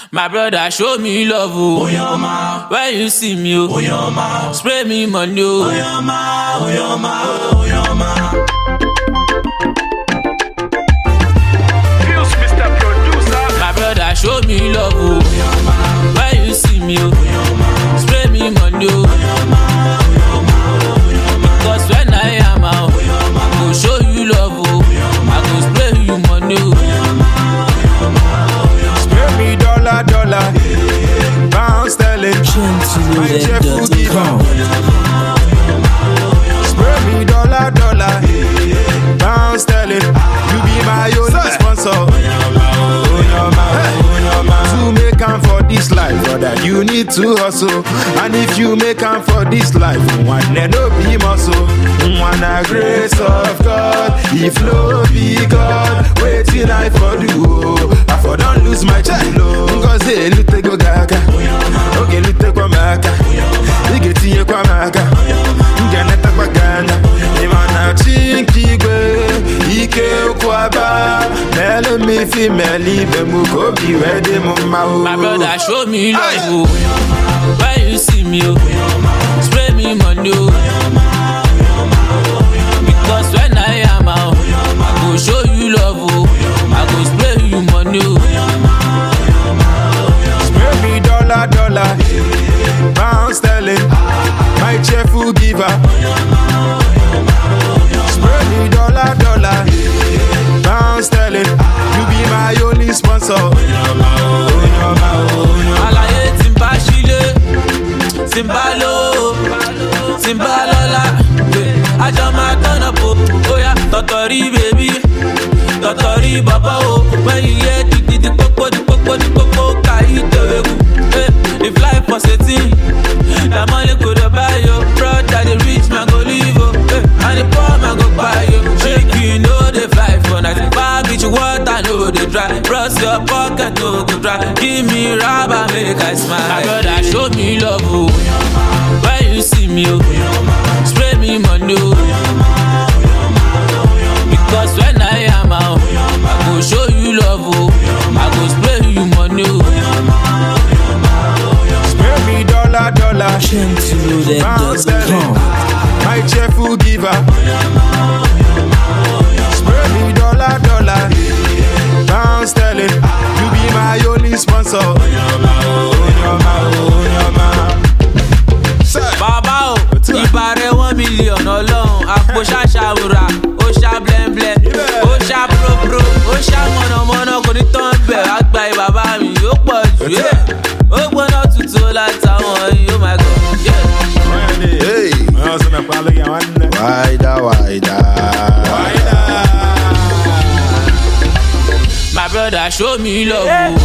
My brother show me love oh. Oyoma, When you see me oh. Oyoma, Spray me money oh. Oyoma, Oyoma, Oyoma. Feels Mr. Producer. My brother show me love oh. When you see me oh. Spray me money oh. Because when I am out I go show you love oh. I go spray you money oh. Spare me dollar, dollar, pound sterling. My cheerful giver. Spare me dollar, dollar, pound sterling. You be my only sponsor. To make am for this life, brother, you need to hustle. And if you make am for this life, one no be muscle. One a grace of God. If no be God, waiting I for do. oh. I for don't lose my child. Ngozi elute go gaga. Oge elute kwa maka. Ige tinye kwa maka. Nge neta kwa gana. Imana chinkigwe. Ike ukwaba. Mele mi fi meli be mu kobi wede mu ma o. My brother show me love oh. When you see me oh. Spray me money oh. Because when I am out I go show you love oh. I go spray you money oh. Spare me dollar, dollar, pound sterling, my cheerful giver. Spare me dollar, dollar, pound sterling, you be my only sponsor. Àlàyé tí ń bá sílé tí ń bá lówó tí ń bá lọ́lá eh, àjọ máa tọ́nà po bóyá tọ̀tọ̀rí bèbí tọ̀tọ̀rí bàbá o wẹ́yìn yé dídí pópó di pópó di pópó káyí tẹ̀wé kù. eh, If life was a thing, na money go dey buy you. Brother, the rich man go live o, eh, and the poor man go buy you. Chicken no dey fly for night, bar beach water no dey dry. Bros your pocket no go dry. Give me rubber make I smile. My brother show me love o, when you see me o, spray me money o. Because when I am out, I go show you love o, I go spray you money o. Spare me dollar, dollar, pound sterling, my cheerful giver. Spare me dollar, dollar, pound sterling, you be my only sponsor. Sir. bàbá o ìbá rẹ one million ọlọ́run àpò ṣàṣàwùrà ó ṣá blẹ́ńblẹ́ ó ṣá própró ó ṣá mọ̀nàmọ́ná kò ní tán bẹ̀ wá gba ìbàbá mi ó pọ̀ jù ẹ́ ó gbóná tutù látàwọn yìí ó máa gọ̀ yeah. Hey, wider, wider. My brother show me love o